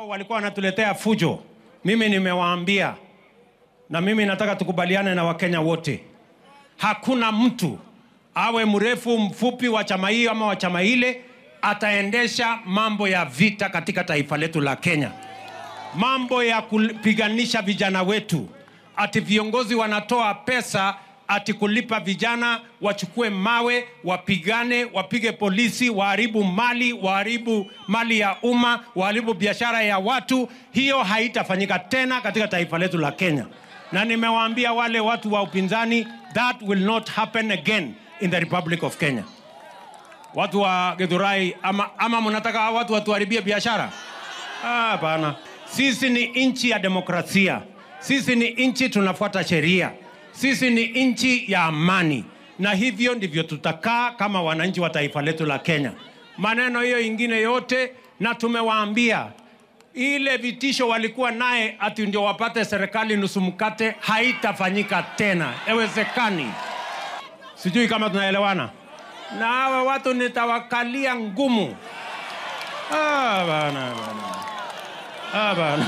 ambao walikuwa wanatuletea fujo, mimi nimewaambia, na mimi nataka tukubaliane na Wakenya wote, hakuna mtu awe mrefu mfupi wa chama hiyo ama wa chama ile ataendesha mambo ya vita katika taifa letu la Kenya, mambo ya kupiganisha vijana wetu, ati viongozi wanatoa pesa ati kulipa vijana wachukue mawe wapigane, wapige polisi, waharibu mali, waharibu mali ya umma, waharibu biashara ya watu. Hiyo haitafanyika tena katika taifa letu la Kenya, na nimewaambia wale watu wa upinzani, that will not happen again in the Republic of Kenya. Watu wa Githurai, ama, ama mnataka hao watu watuharibie biashara? Ah, Hapana, sisi ni nchi ya demokrasia, sisi ni nchi tunafuata sheria, sisi ni nchi ya amani, na hivyo ndivyo tutakaa kama wananchi wa taifa letu la Kenya. Maneno hiyo ingine yote, na tumewaambia ile vitisho walikuwa naye ati ndio wapate serikali nusu mkate, haitafanyika tena, haiwezekani. Sijui kama tunaelewana. Na hawa watu nitawakalia ngumu. Ah, bana, bana. Ah, bana.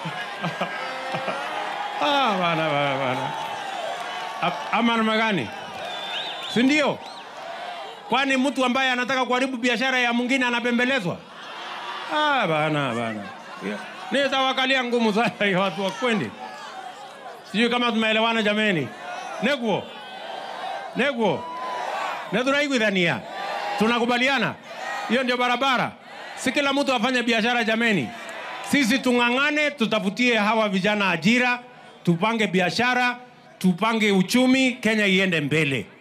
Ah, bana, bana, bana. A- Ama namna gani? Si ndio? Kwani mtu ambaye anataka kuharibu biashara ya mwingine anapembelezwa? Ah, bana, bana. Yeah. Nitawakalia ngumu sana hiyo watu wakwendi. Sijui kama tumeelewana jameni. Neguo. Neguo. Na tunaiguithania. Tunakubaliana? Hiyo ndio barabara. Si kila mtu afanye biashara jameni. Sisi tung'ang'ane, tutafutie hawa vijana ajira, tupange biashara, tupange uchumi, Kenya iende mbele.